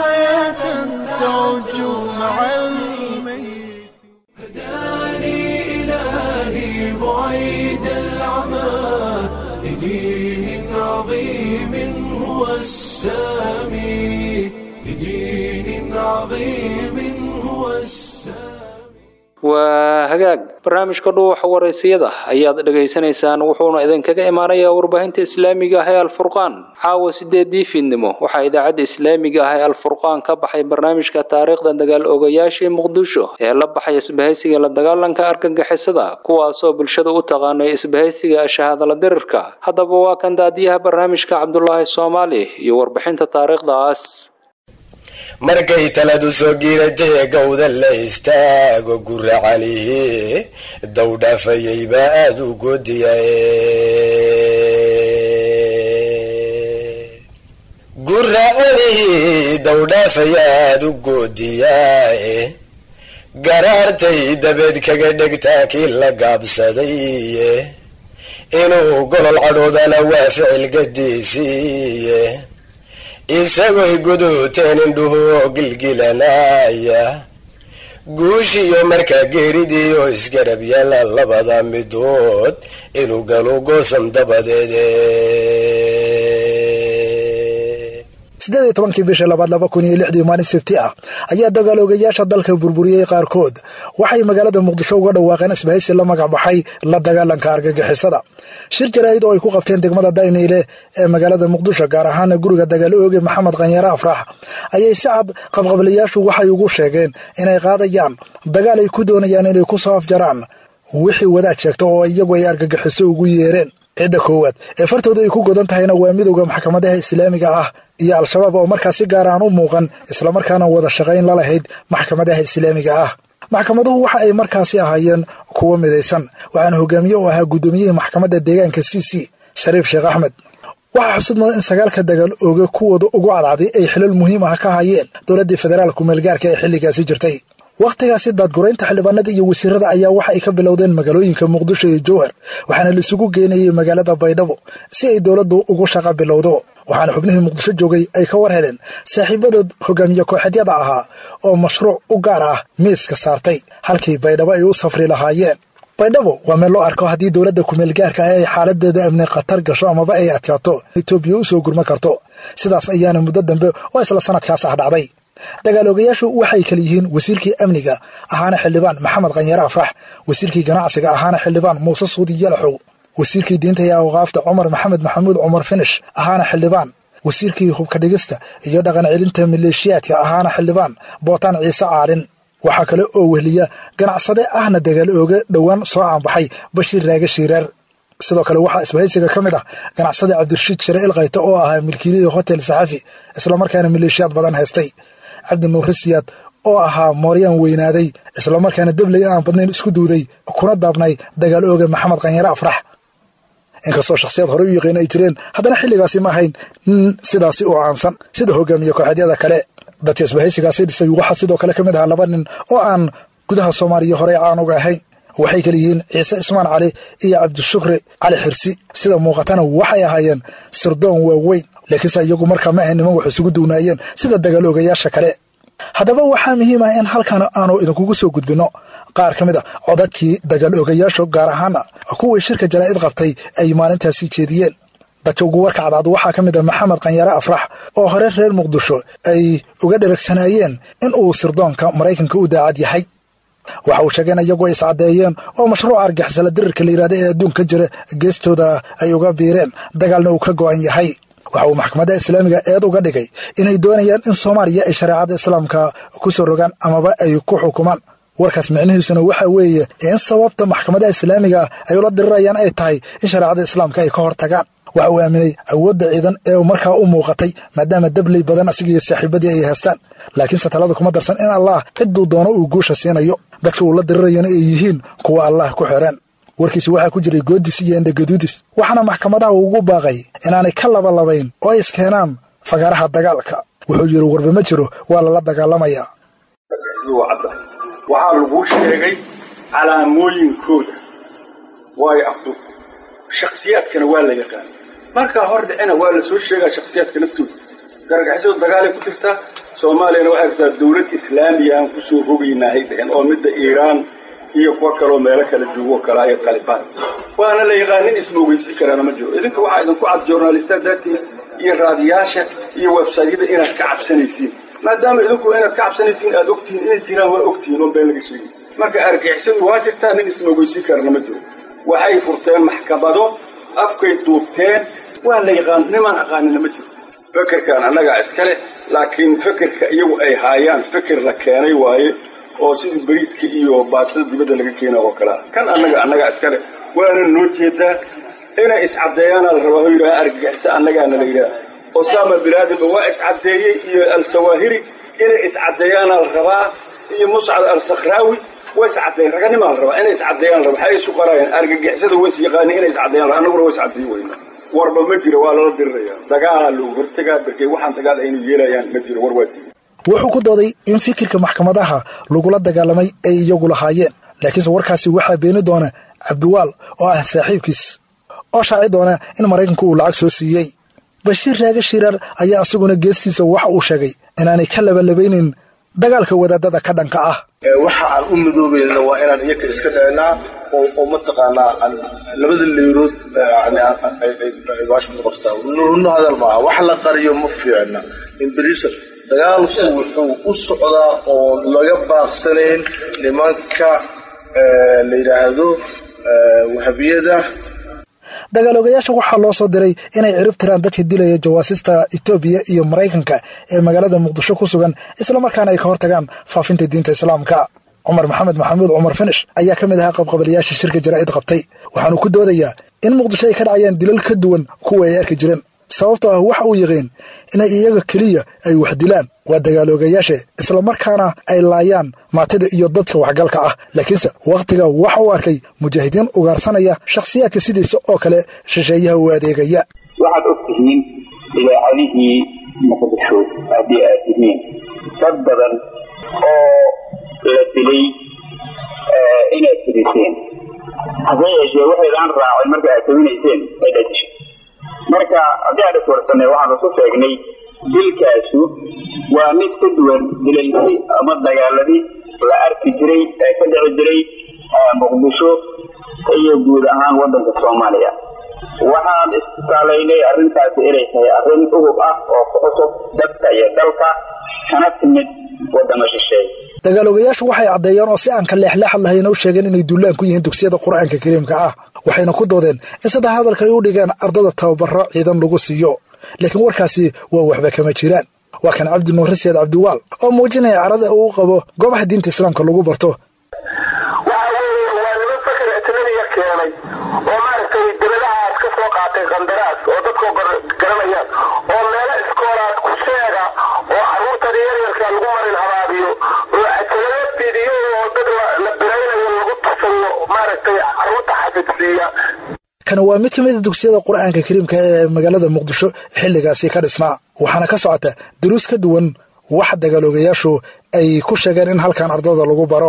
إلهي بعيد العمى لدين عظيم هو السامي لدين عظيم هو السامي waa hagaag barnaamijka dhuuxa waraysiyada ayaad dhegaysanaysaan wuxuuna idinkaga imaanayaa warbaahinta islaamiga ah ee alfurqaan caawa sideedii fiidnimo waxaa idaacadda islaamiga ah ee alfurqaan ka baxay barnaamijka taariikhda dagaal ogayaashii muqdisho ee la baxay isbahaysiga la dagaalanka argagixisada kuwaasoo bulshada u taqaanay isbahaysiga shahaadala dirirka haddaba waa kan daadiyaha barnaamijka cabdulaahi soomaali iyo warbixinta taariikhdaas markay taladu soo giiratay gowda la istaago gura calihi dowdhaafayay baa aada u goodiyae gura calihi dowdhaafaya aada u goodiyaae garaartay dabeed kaga dhegtaa kii la gaabsaday inuu golol cadhoodana waa ficil gadiisiiye isagoy guduuteen indhuhu gilgilanaya guushiyo markaa geeridii oo isgarab yaala labada midood inuu galo goosan dabadeede siddeed iyo tobankii bishii labaad laba kun iyo lixdii maalin sabti ah ayaa dagaaloogayaasha dalka burburiyey qaarkood waxay magaalada muqdisho uga dhawaaqeen isbahaysi la magac baxay la dagaalanka argagixisada shir jaraa'id oo ay ku qabteen degmada dayniile ee magaalada muqdisho gaar ahaana guriga dagaal ooge maxamed khanyare afrax ayay si cad qabqablayaashu waxay ugu sheegeen inay qaadayaan dagaal ay ku doonayaan inay ku soo afjaraan wixii wadaad sheegta oo iyagu ay argagixiso ugu yeereen cidda koowaad ee fartooda ay ku godan tahayna waa midowda maxkamadaha islaamiga ah iyo al-shabaab oo markaas si gaar aan u muuqan islamarkaana wada shaqayn la lahayd maxkamadaha islaamiga ah maxkamaduhu waxa ay markaasi ahaayeen kuwo midaysan waxaana hogaamiye u ahaa guddoomiyihii maxkamadda deegaanka c c shariif sheekh axmed waxaa xusud mudan in sagaalka dagaal ooge kuwooda ugu cadcday ay xilal muhiim ah ka hayeen dowladdii federaalku meelgaarka ee xilligaasi jirtay wakhtigaasi daadguraynta xildhibaanada iyo wasiirada ayaa waxa ay ka bilowdeen magaalooyinka muqdisho iyo jowhar waxaana laisugu geenayay magaalada baydhabo si ay dowladdu ugu shaqa bilowdo waxaana xubnihii muqdisho joogay ay ka war heleen saaxiibadood hogaamiye kooxeedyada ahaa oo mashruuc u gaar ah miiska saartay halkii baydhabo ay u safri lahaayeen baydhabo waa meel loo arko haddii dowladda kumeelgaarka ah ay xaaladeeda amni khatar gasho amaba ay adkaato etoobiya u soo gurma karto sidaas ayaana muddo dambe oo isla sanadkaas ah dhacday dagaaloogayaashu waxay kala yihiin wasiirkii amniga ahaana xildhibaan maxamed khanyare afrax wasiirkii ganacsiga ahaana xildhibaan muuse suudi yalaxow wasiirkii diinta iyo awqaafta cumar maxamed maxamuud cumar finish ahaana xildhibaan wasiirkii hubka dhigista iyo dhaqan celinta maleeshiyaadka ahaana xildhibaan bootaan ciise caalin waxaa kale oo wehliya ganacsade ahna dagaal ooga dhowaan soo caanbaxay bashiir raage shiiraar sidoo kale waxaa isbahaysiga ka mid ah ganacsade cabdirashiid share ilkayta oo ahaa milkiilihii hotel saxafi islamarkaana maleeshiyaad badan haystay cabdi nuure siyaad oo ahaa mooryaan weynaaday islamarkaana debley aan badnayn isku duuday kuna daabnay dagaal ooga maxamed qanyare afrax inkastoo shakhsiyaad horey u yaqiin ay jireen haddana xilligaasi ma ahayn nin sidaasi u caansan sida hogaamiye kooxeedyada kale dadka isbahaysigaasi dhisay waxaa sidoo kale ka mid ahaa laba nin oo aan gudaha soomaaliya horey caan uga ahayn waxay kala yihiin ciise ismaan cali iyo cabdishukri cali xirsi sida muuqatana waxay ahaayeen sirdoon waaweyn laakiinse iyagu markaa ma ahayn niman wax isugu duunaayeen sida dagaal ogayaasha kale haddaba waxaa muhiim ah in halkan aanu idinkugu soo gudbinno qaar ka mid a codadkii dagaal ogayaashu gaar ahaana kuwii shirka jaraa'id qabtay ay maalintaasi jeediyeen dadka ugu warka cadcad waxaa ka mid ah maxamed qanyare afrax oo hore reer muqdisho ay uga dheragsanaayeen in uu sirdoonka maraykanka u daacad yahay waxa uu sheegeen iyagoo iscaddeeyeen oo mashruuca argixisala dirirka la yidhahda ee adduunka jira geestooda ay uga biireen dagaalna uu ka go'an yahay waxa uu maxkamadda islaamiga eed uga dhigay inay doonayaan in soomaaliya ay shareecada islaamka ku soo rogaan amaba ay ku xukumaan warkaas micnihiisuna waxa weeye in sababta maxkamadda islaamiga ay ula dirirayaan ay tahay in shareecada islaamka ay ka hor tagaan waxa uu aaminay awoodda ciidan ee markaa u muuqatay maadaama dabley badan asigiiyo saaxiibadii ay haystaan laakiinse talada kuma darsan in allah cidduu doono uu guusha siinayo dadka uu la dirirayana ay yihiin kuwa allah ku xireen warkiisi waxaa ku jiray goodis iyo endagaduudis waxaana maxkamadaha ugu baaqay inaanay ka labalabayn oo ay iskeenaan fagaaraha dagaalka wuxuu yidhi warba ma jiro waa lala dagaalamayaa waxaa laguu sheegay calaamooyinkooda waayo abdu shakhsiyaadkana waa la yaqaan markaa hor dhicina waa la soo sheegaa shakhsiyaadka naftooda garagaxisadu dagaalay ku jirtaa soomaaliyana waxay rabtaa dawlad islaamiya aan kusoo rogaynahay dhehen oo midda iiraan iyo kuwa kaloo meelo kala joogo kale ay qalibaan waana la yaqaan nin ismoogeysi karaana ma jiro idinka waxaa idinku cad journalistaad daatiin iyo raadiyaasha iyo websaytyada inaad ka cabsanaysiin maadaama idinku inaad ka cabsanaysiin aad ogtihiin inay jiraan waa ogtihiin oo been laga sheegay marka argixisadu waa jirtaa nin ismoogeysi karana ma jiro waxay furteen maxkamado afkay duubteen waa la yaqaan nimaan aqaanina ma jiro fekerkan annagaa iska leh laakiin fekerka iyagu ay haayaan feker la keenay waaye oo sidii beriidka iyo baasada dibadda laga keena oo kalea kan annaga annagaa iska leh waana noo jeedaa inay iscaddeeyaana la rabaa oo yidhaha argagixisa annagaana la yidhaha osama bilaadinba waa iscaddeeyey iyo al-sawaahiri inay iscaddeeyaana la rabaa iyo muscad al-sakhraawi way iscaddeeyen raganimaa la rabaa inay iscaddeeyaan la rabaa waxay isu qarayeen argagixisada way is yaqaaniin inay iscaddeeyaan la annaguna way iscaddeeyi weyna warba ma jiro waa lala diriraya dagaalaa loogu hortegaa berkey waxaan dagaal aynu yeelayaan ma jiro war waa diiday wuxuu ku dooday in fikirka maxkamadaha lagula dagaalamay ay iyagu lahaayeen laakiinse warkaasi waxaa beeni doona cabdiwaal oo ah saaxiibkiis oo shaaci doona in maraykanku uu lacag soo siiyey bashiir raage shiraar ayaa isaguna geestiisa waxa uu sheegay inaanay ka labalabaynin dagaalka wadaadada ka dhanka ah waxa aan u midoobayna waa inaan iyaka iska dhacinaa oo mataqaanaa labada leyrood qabstaa runno hadal maaha wax la qariyo ma fiicna imberiser dagaalku wuxuu u socdaa oo laga baaqsanayn nimanka la yidhaahdo wahabiyada dagaalogayaasha waxaa loo soo diray inay cirib tiraan dadka dilaya jawaasista etoobiya iyo maraykanka ee magaalada muqdisho ku sugan islamarkaana ay ka hortagaan faafinta diinta islaamka cumar maxamed maxamuud cumar finish ayaa ka mid ahaa qabqabalayaasha shirka jaraa'id qabtay waxaanu ku doodayaa in muqdisho ay ka dhacayaan dilal ka duwan kuwa ay arki jireen sababtoo ah waxa uu yaqiin inay iyaga keliya ay wax dilaan waa dagaaloogayaashe islamarkaana ay laayaan maatida iyo dadka waxgalka ah laakiinse wakhtiga waxa uu arkay mujaahidiin ugaarsanaya shakhsiyaadka sidiisa oo kale shisheeyaha u adeegaya waxaad og tihiin idaacadihii muqdisho haddii aad tihiin dad badan oo la dilay inaad fidiseen hase yeeshee waxaydaan raacin marka aad tabinayseen ay dhadishay marka haddii aan iswarsanay waxaan isu sheegnay dilkaasu waa mid ka duwan dilalkii ama dagaaladii la arki jiray ee ka dhici jiray muqdisho iyo guud ahaan waddanka soomaaliya waxaan istaalaynay arrintaasi inay tahay arrin udub ah oo ku cusub dadka iyo dalka kana timid waddamo shisheeye dagaalogayaashu waxay caddeeyeen oo si aan ka leexleexad lahayn u sheegeen inay duulaan ku yihiin dugsiyada qur'aanka kariimka ah waxayna ku doodeen in saddex hadalka ay u dhigeen ardada tababaro ciidan lagu siiyo laakiin warkaasi waa waxba kama jiraan waa kan cabdi nuur siyaad cabdiwaal oo muujinaya carada uu qabo goobaha diinta islaamka lagu barto keenay oo maaragtay debadahaas ka soo qaatay qandaraas oo dadka garanayaan oo meelo iskoolaad ku sheega oo caruurtan yaryarka lagu marin habaabiyo oo halkani waa mid ka mid a dugsiyada qur'aanka kariimka ee magaalada muqdisho xilligaasi ka dhisnaa waxaana ka socota duruus ka duwan wax dagaaloogayaashu ay ku sheegeen in halkan ardada lagu baro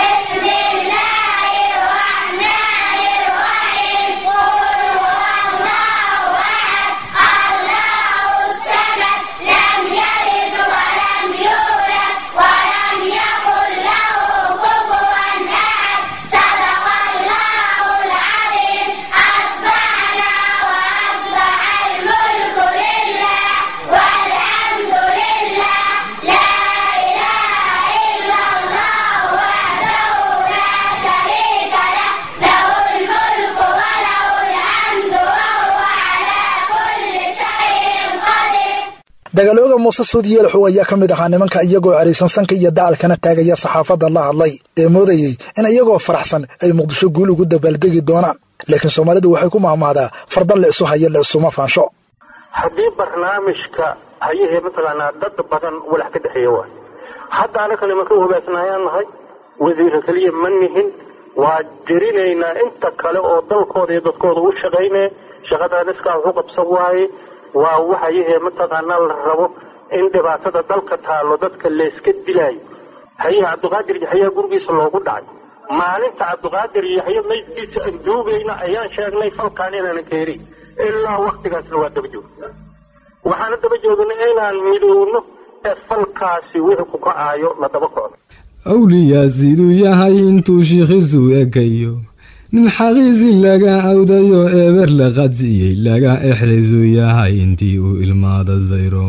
dagaalooga muuse suud yeelxow ayaa ka mid ahaa nimanka iyagoo cariisan sanka iyo dacalkana taagaya saxaafadda la hadlay ee moodayey in iyagoo faraxsan ay muqdisho guul ugu dabaaldegi doonaan laakiin soomaalidu waxay ku mahmahdaa fardan la isu hayo la isuma faansho haddii barnaamijka hayahee mataqaanaa dad badan walax ka dhexeeya waay hadda anaka nimanka u hogaasnaayaan nahay wasiira keliya ma nihin waa jerinaynaa inta kale oo dalkooda iyo dadkooda u shaqaynaya shaqadan iskaa waxu qabsan waaye waa waxayahee mataqaanaa la rabo in dhibaatada dalka taallo dadka layska dilaayo hayaha cabdiqaadir yaxyaa gurigiisa loogu dhacay maalinta cabdiqaadir yaxya maydkiisa aan duugayna ayaan sheegnay falkaan inaanan keerin ilaa waktigaasna waa daba joogna waxaana daba joognay inaan midowno ee falkaasi wixii ku kacaayo la daba kocdo awliyaa siduu yahay intuu shiikhiisu ekayo nin xaqiisi laga awdayo eber la qadsiiyey laga exdaysu yahay intii uu ilmaada zayro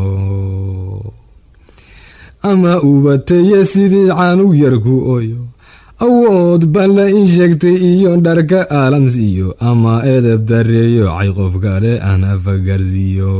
ama ubateye sidii caanug yarku oyo awood balla in sheegtay iyo dharka aalamsiiyo ama edeb dareeyo cay qof kale aan afagarsiiyo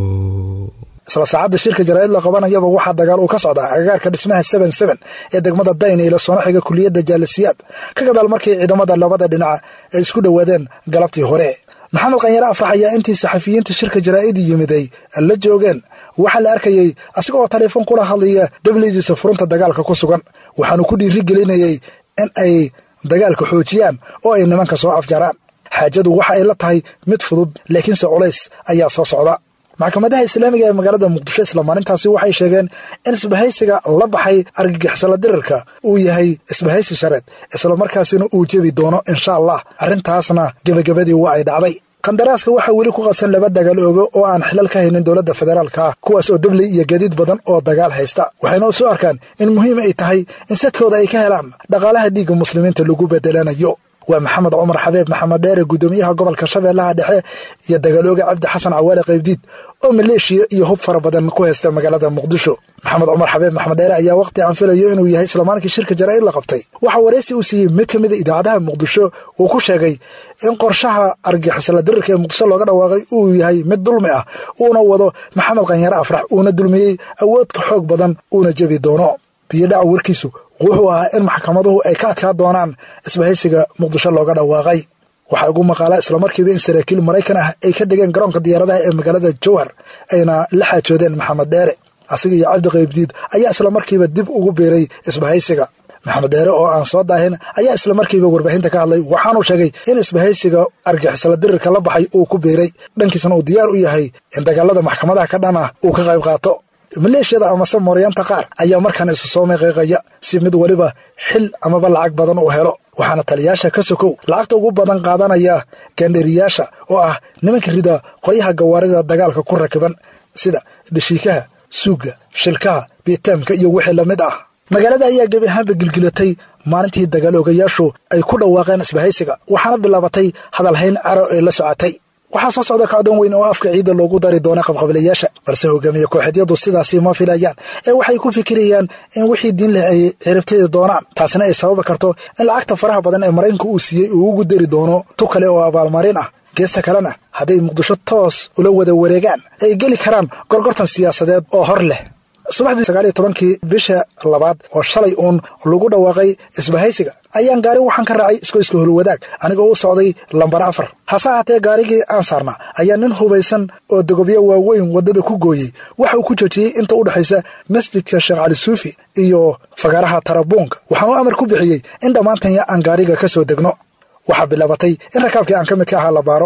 isla saacadda shirka jaraa'id la qabanayaba waxaa dagaal uu ka socdaa agagaarka dhismaha seben seben ee degmada dayn ila soona xiga kuliyadda jaalisiyaad ka gadaal markii ciidamada labada dhinac ay isku dhowaadeen galabtii hore maxamed qanyare afrax ayaa intii saxafiyiinta shirka jaraa'idi yimiday la joogeen waxaa la arkayey asiga oo taleefon kula hadlaya dablidiisa furunta dagaalka ku sugan waxaanu ku dhiiri gelinayey in ay dagaalka xoojiyaan oo ay nimanka soo afjaraan xaajadu waxa ay la tahay mid fudud laakiinse culays ayaa soo socda maxkamadaha islaamiga ee magaalada muqdisho isla maalintaasi waxay sheegeen in isbahaysiga la baxay argagixisala dirirka uu yahay isbahaysi shareed islamarkaasina uu jebi doono insha allah arrintaasna gebagabadii waa ay dhacday kandaraaska waxaa weli ku qadsan laba dagaal oogo oo aan xilal ka haynin dowladda federaalka ah kuwaas oo dabley iyo gadiid badan oo dagaal haysta waxayna u soo arkaan in muhiim ay tahay in sadkooda ay ka helaan dhaqaalaha dhiigga muslimiinta lagu bedelanayo waa maxamed cumar xabeeb maxamed dheere guddoomiyaha gobolka shabeellaha dhexe iyo dagaalooga cabdi xasan cawaale qaybdiid oo maleeshiya iyo hub fara badan ku haysta magaalada muqdisho maxamed cumar xabeeb maxamed dheere ayaa waqti aan filayo inuu yahay islaamaankii shirka jaraa'id la qabtay waxaa waraysi uu siiyey mid ka mid a idaacadaha muqdisho uu ku sheegay in qorshaha argixisla dirirka ee muqdisho looga dhawaaqay uu yahay mid dulmi ah uuna wado maxamed qanyare afrax uuna dulmiyey awoodka xoog badan uuna jebi doono biyodhaca warkiisu wuxuu ahaa in maxkamaduhu ay ka adkaa doonaan isbahaysiga muqdisho looga dhawaaqay waxaa ugu maqaala islamarkiiba in saraakiil maraykan ah ay ka degeen garoonka diyaaradaha ee magaalada jowhar ayna la xaajoodeen maxamed dheere asiga iyo cabdi qaybdiid ayaa islamarkiiba dib ugu biiray isbahaysiga maxamed dheere oo aan soo daahin ayaa islamarkiiba warbaahinta ka hadlay waxaanuu sheegay in isbahaysiga argixisla dirirka la baxay uu ku biiray dhankiisna uu diyaar u yahay in dagaalada maxkamadaha ka dhan ah uu ka qayb qaato maleeshiyada amase mooryaanta qaar ayaa markaan isu soo meeqeeqaya si mid weliba xil amaba lacag badan uu helo waxaana taliyaasha ka sokow lacagta ugu badan qaadanaya gaandheriyaasha oo ah nimanka rida qoryaha gawaarida dagaalka ku rakiban sida dhashiikaha suugga shilkaha biitaamka iyo wixii la mid ah magaalada ayaa gebi ahaanba gilgilatay maalintii dagaaloogayaashu ay ku dhawaaqeen isbahaysiga waxaana bilaabatay hadalhayn caro ee la socotay waxaa soo socda kacdoon weyn oo afka ciidda loogu dari doono qabqablayaasha balse hogaamiye kooxeedyadu sidaasi ma filayaan ee waxay ku fikirayaan in wixii diin leh ay ciribtidi doonaan taasina ay sababi karto in lacagta faraha badan ee maraykanka uu siiyey uu ugu dari doono tu kale oo abaalmarin ah geesta kalena hadday muqdisho toos ula wada wareegaan ay geli karaan gorgortan siyaasadeed oo hor leh subaxdii sagaaliyo tobankii bisha labaad oo shalay uun lagu dhawaaqay isbahaysiga ayaan gaari waxaan ka raacay iskoyska holwadaag anigoo u socday lambar afar hase ahaatee gaarigii aan saarnaa ayaa nin hubaysan oo dogobyo waaweyn waddada ku gooyey waxa uu ku joojiyey inta u dhexaysa masjidka sheekh cali suufi iyo fagaaraha tarabuunka waxaan u amar ku bixiyey in dhammaantanya aan gaariga ka soo degno waxaa bilaabatay in rakaabkii aan ka mid ka ahaa la baaro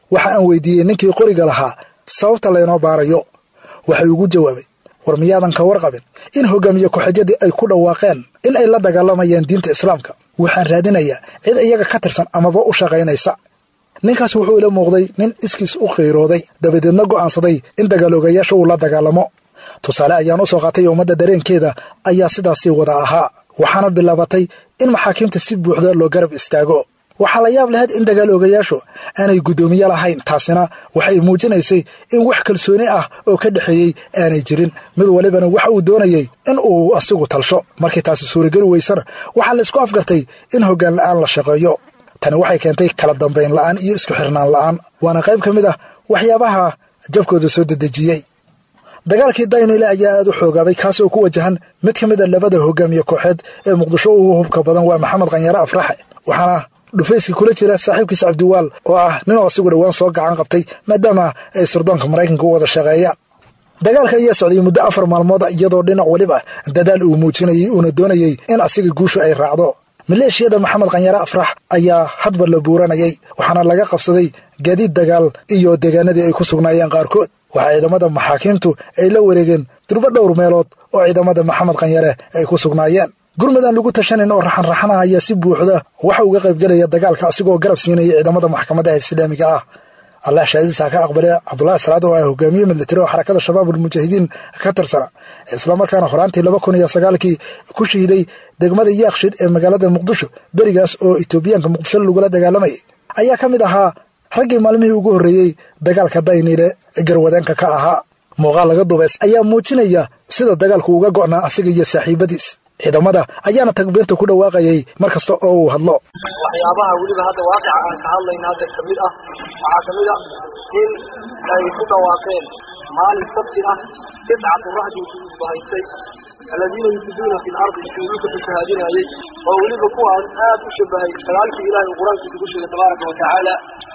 waxa aan weydiiyey ninkii qoriga lahaa sababta laynoo baarayo waxay ugu jawaabay war miyaadan ka warqabin in hogaamiye ku-xijyadii ay ku dhawaaqeen in ay la dagaalamayaan diinta islaamka waxaan raadinayaa cid iyaga ka tirsan amaba u shaqaynaysa ninkaas wuxuu ila muuqday nin iskiis u khiirooday dabadeedna go'aansaday in dagaaloogayaasha uu la dagaalamo tusaale ayaan u soo qaatay ummadda dareenkeeda ayaa sidaasii wada ahaa waxaana bilaabatay in maxaakiimta si buuxda loo garab istaago waxaa la yaab lahayd in dagaaloogayaashu aanay guddoomiye lahayn taasina waxay muujinaysay in wax kalsooni ah oo ka dhexeeyey aanay jirin mid walibana waxa uu doonayey in uu asigu talsho markii taasi suurageli weysana waxaa la isku afgartay in hoggaan la'aan la shaqeeyo tani waxay keentay kala dambayn la'aan iyo isku xirnaan la'aan waana qayb ka mid ah waxyaabaha jabkooda soo dedejiyey dagaalkii daynile ayaa aad u xoogaabay kaas oo ku wajahan mid ka mid a labada hogaamiye kooxeed ee muqdisho ugu hubka badan waa maxamed khanyare afraxe waxaana dhufayskii kula jira saaxiibkiisa cabdiwaal oo ah ninoo asigu dhowaan soo gacan qabtay maadaama ay sirdoonka maraykanka u wada shaqeeyaan dagaalka ayaa socday muddo afar maalmood iyadoo dhinac weliba dadaal uu muujinayay uuna doonayey in asiga guushu ay raacdo maleeshiyada maxamed khanyare afrax ayaa hadba la buuranayay waxaana laga qabsaday gaadiid dagaal iyo deegaanadii ay ku sugnaayeen qaarkood waxaa ciidamada maxaakiimtu ay la wareegeen durbo dhowr meelood oo ciidamada maxamed khanyare ay ku sugnaayeen gurmud aan lagu tashanayn oo raxanraxan ah ayaa si buuxda waxa uga qaybgelaya dagaalka asigoo garab siinaya ciidamada maxkamadaha islaamiga ah allah shaadiisa ka aqbale cabdulahi salaad oo ah hogaamiye militari oo xarakada shabaabulmujaahidiin ka tirsana islamarkaana horaantii laba kun iyo sagaalkii ku shahiiday degmada yaakshid ee magaalada muqdisho berigaas oo etoobiyaanka muqdisho lagula dagaalamayay ayaa ka mid ahaa raggii maalmihii ugu horreeyey dagaalka dayniile garwadeenka ka ahaa muuqaal laga dubeys ayaa muujinaya sida dagaalku uga go'naa asiga iyo saaxiibadiis ciidamada ayaana takbiirta ku dhawaaqayay mar kasta oo uu hadlo waxyaabaha weliba hadda waaqica aan ka hadlayna hadda ka mid ah waxaa ka mid a in ay ku dhawaaqeen maalin sabti ah tiscatu rahdi isku haystay aladiina yufsiduuna fi lardi iskuuluka fasahaadinayay oo weliba kuwaas aad u shabahay sagaalkii ilahay uu qur-aankiisa ku sheegay tabaaraka wa tacaala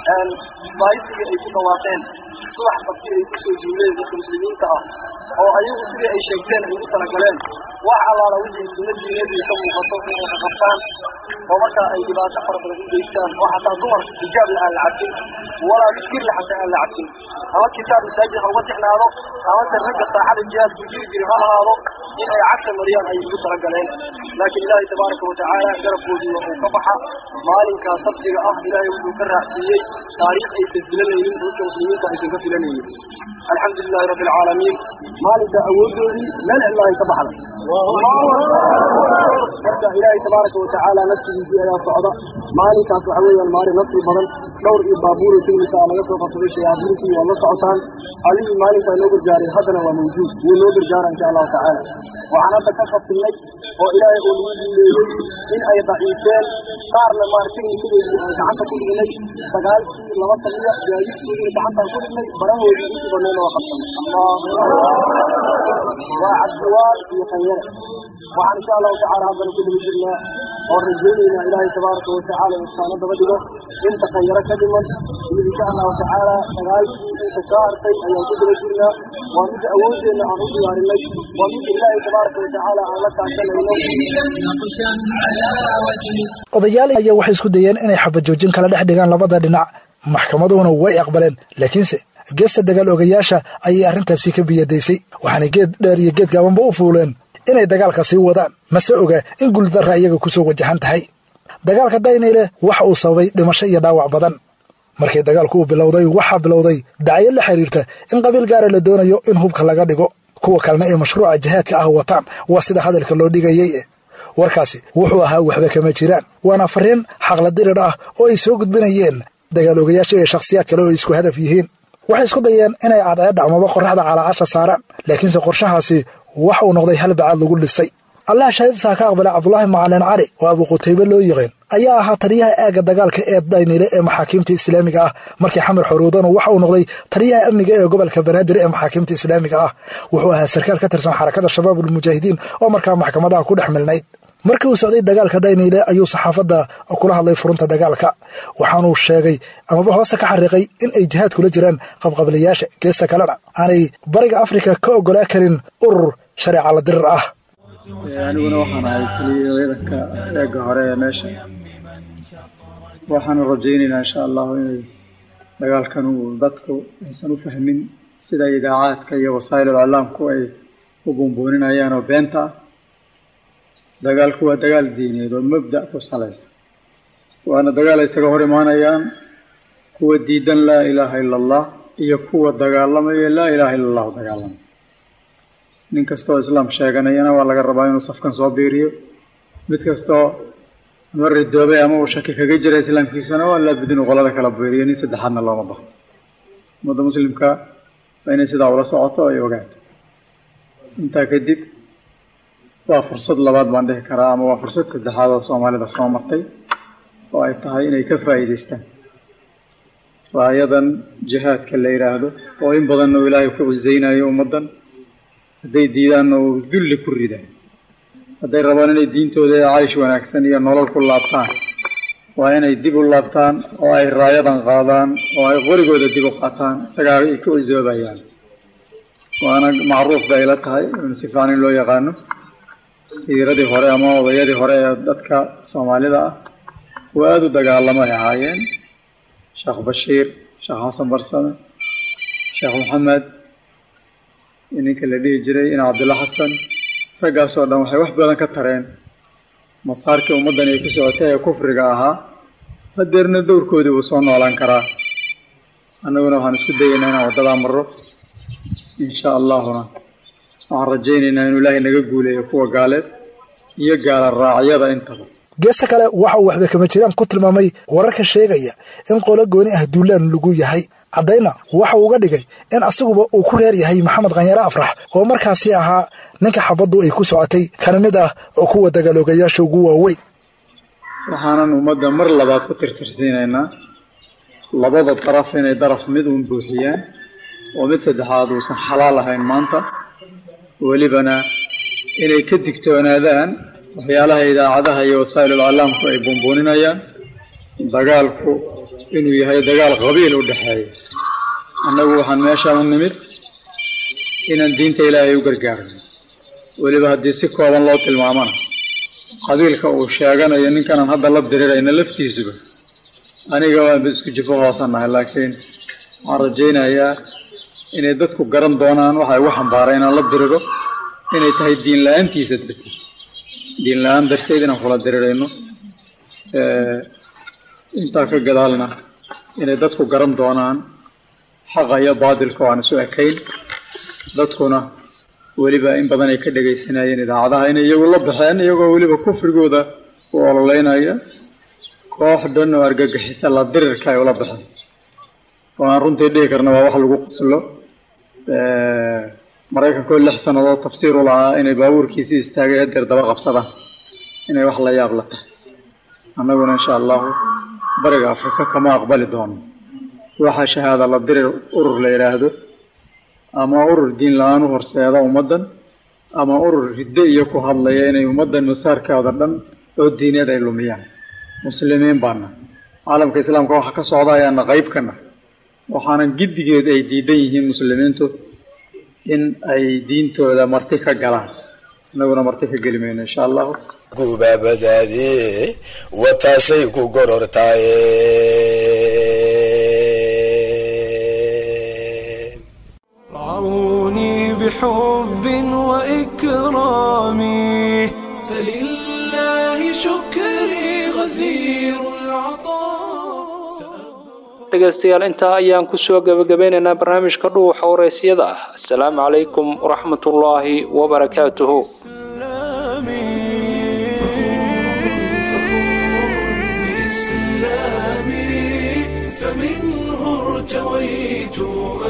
baaysigii ay ku dhawaaqeen subax sabti ay kusoo jiileen dadka muslimiinta ah oo ayagu sidii ay sheegteen ay ugu talagaleen wax allaala wixii sunna diineedii ka muuqato inay qaqabtaan oo markaa ay dhibaato fara badan u geystaan oo xataa dumar xijaab la aan la cabsin walaa mid kirla xataa aan la cabsin ama kitaab masaajid ha uga tixnaado amase ragga saacada jihaadku jiri jiri ha ahaado in ay cagta mariyaan ay ugu talagaleen laakiin ilaahay tabaaraka watacaala garabkoodii uu ka baxa maalinkaa sabtiga ah ilaahay wuxuu ka raacsiiyey taariikh aysan filanaynin dadka muslimiinta aysan ka filanaynin alxamdu lilahi rabbi alcaalamiin maalinka awoodoodii meel cidlaahay ka baxda marka ilaahay tabaaraka watacaala nafsigiisii ayaa socda maalinkaas waxa weeyaan maalin nafsi badan dhowr iyo baabuur tignika laga soo qabsaday shayaadiintii waa la socotaan allihii maalinkaa noo gargaaray haddana waa mawjuud wuu noo gargaara insha allahu tacaala waxaan hadda ka khafilnay oo ilaahay uu nagu duuleeyey in ay daciifeen qaarna maartignimadoodii aan gacanta ku dhignay sagaalkii laba samiya gaadiidkoodii gacantaan ku dhignay barahoodii intii badnayna waa qabsanay waa cabdiwaal iyo khanyare waxaan insha allahu tacaala haddana ku daba jirnaa oo rajaynaynaa ilaahay tabaaraka watacaala istaano daba dhigo inta khanyare ka dhiman iyo insha allahu tacaala sagaalkii inta kaa hartay ayaan ku daba jirnaa waa midda awoodeenna aan u diyaarinay waa midda ilaahay tabaaraka watacaala aan la kaashanayno odayaal ayaa waxay isku dayeen inay xabajoojin kala dhex dhigaan labada dhinac maxkamaduhuna way aqbaleen laakiinse geesta dagaal ogayaasha ayay arrintaasi ka biyadaysay waxaanay geed dheer iyo geed gaabanba u fuuleen inay dagaalka sii wadaan mase oga in guuldarra iyaga ku soo wajahan tahay dagaalka daynayle waxa uu sababay dhimasho iyo dhaawac badan markii dagaalku uu bilowday waxaa bilowday dacyo la xiriirta in qabiil gaara la doonayo in hubka laga dhigo kuwa kalena ay mashruuca jihaadka ah wataan waa sida hadalka loo dhigayay warkaasi wuxuu ahaa waxba kama jiraan waana fariin xaqla dirir ah oo ay soo gudbinayeen dagaal ogayaasha iyo shakhsiyaad kale oo ay isku hadaf yihiin waxay isku dayeen inay cadceedda amaba qorraxda calaacasha saaraan laakiinse qorshahaasi wax uu noqday hal bacaad lagu dhisay allah shahiidsaa ka aqbalay cabdulaahi macalin cali oo abu qutaybe loo yiqiin ayaa ahaa taliyaha aagga dagaalka ee daynile ee maxaakiimta islaamiga ah markii xamar xorowdanu waxa uu noqday taliyaha amniga ee gobolka banaadir ee maxaakiimta islaamiga ah wuxuu ahaa sarkaal ka tirsan xarakada shabaabulmujaahidiin oo markaa maxkamadaha ku dhex milnayd markii uu socday dagaalka dayniile ayuu saxaafadda kula hadlay furunta dagaalka waxaanuu sheegay amaba hoose ka xariiqay in ay jihaad kula jiraan qabqablayaasha geesta kalena aanay bariga afrika ka oggolaa karin urur shareeca la dirir ah aniguna waxaan ahay keliya ciidanka eega hore ee meesha waxaanu rajaynaynaa insha allahu inay dagaalkan uu dadku aysan u fahmin sida idaacaadka iyo wasaa'ilul iclaamku ay u buunbuuninayaan oo beenta ah dagaalku waa dagaal diineed oo mabda ku salaysan waana dagaal ay isaga hor imaanayaan kuwa diidan laa ilaaha ila allah iyo kuwa dagaalamaya laa ilaaha ila allahu dagaalamaya nin kastoo islaam sheeganayana waa laga rabaa inuu safkan soo biiriyo mid kastoo ama ridoobay ama uu shaki kaga jira islaamkiisana waa laabud inuu qolada kala biiriyo nin saddexaadna looma baho ummadda muslimka waa inay sidaa ula socoto ay ogaato intaa kadib waa fursad labaad baan dhihi karaa ama waa fursad saddexaad oo soomaalida soo martay oo ay tahay inay ka faa'iidaystaan raayadan jihaadka la yidhaahdo oo in badanna uu ilaahay ku cusaynayo ummaddan hadday diidaanna uu dulli ku ridaa hadday rabaan inay diintooda ee caysh wanaagsan iyo nolol ku laabtaan waa inay dib u laabtaan oo ay raayadan qaadaan oo ay qorigooda dib u qaataan isagaa ay ku cusoobayaan waana macruuf bay ila tahay in si fiican in loo yaqaano siiradii hore ama odayadii hore ee dadka soomaalida ah kuwa aada u dagaalamay ahaayeen sheekh bashiir sheekh xasan barsame sheekh maxamed ninka la dhihi jiray in cabdilla xasan raggaasoo dhan waxay wax badan ka tareen masaarkii ummaddan ay ku socotay ee kufriga ahaa hadeerna dowrkoodii wuu soo noolaan karaa annaguna waxaan isku dayaynaa inaan waddadaa marro insha allahuna waxaan rajaynaynaa inuu ilaahay naga guuleeyo kuwa gaaleed iyo gaala raacyada intaba geesta kale waxa uu waxba kama jiraan ku tilmaamay wararka sheegaya in qolo gooni ah duulaan lagu yahay caddayna waxa uu uga dhigay in asiguba uu ku reer yahay maxamed khanyare afrax oo markaasi ahaa ninka xabaddu ay ku socotay kana mid ah oo kuwa dagaaloogayaasha ugu waaweyn waxaanan ummadda mar labaad ku tirtirsiinaynaa labada daraf inay daraf mid uun buuxiyaan oo mid saddexaad uusan xalaal ahayn maanta welibana inay ka digtoonaadaan waxyaalaha idaacadaha iyo wasaa'ilul iclaamku ay buunbuuninayaan dagaalku inuu yahay dagaal qabiil u dhexeeya annagu waxaan meeshaan u nimid inaan diinta ilaahay u gargaarno weliba haddii si kooban loo tilmaamana qabiilka uu sheeganayo ninkanaan hadda la dirirayna laftiisuba aniga waanba isku jifo hoosannahay laakiin waxaan rajaynayaa inay dadku garan doonaan waxa igu xambaaray inaan la diriro inay tahay diin la-aantiisa darteed diin la-aan darteed inaan kula dirirayno intaa ka gadaalna inay dadku garan doonaan xaqa iyo baadilka oo aan isu ekayn dadkuna weliba in badan ay ka dhegaysanayeen idaacadaha inay iyagu la baxeen iyagoo weliba kufrigooda u ololeynaya koox dhan oo argagixisa la dirirka ay ula baxeen oo aan runtii dhihi karna waa wax lagu qoslo maraykankoo lix sannadood tafsiir u lahaa inay baabuurkiisii istaagay hadeer daba qabsadaan inay wax la yaab la tahay annaguna insha allahu bariga afrika kama aqbali doono waxaa shahaada la dirir urur la yidhaahdo ama urur diin la-aan u horseeda ummaddan ama urur riddo iyo ku hadlaya inay ummaddan masaarkooda dhan oo diineed ay lumiyaan muslimiin baana caalamka islaamka waxa ka socda ayaana qayb kana waxaanan giddigeed ay diidan yihiin muslimiintu in ay diintooda marti ka galaan innaguna marti ka geli mayno insha allahu gubaabadaadii wataasay ku gorortaaye رعوني بحب وإكرامي فلله شكري غزير dhegaystayaal intaa ayaan kusoo gebagabeynaynaa barnaamijka dhuuxa waraysyada ah assalaamu calaykum waraxmatullaahi wabarakaatuhu فمنه ارتويت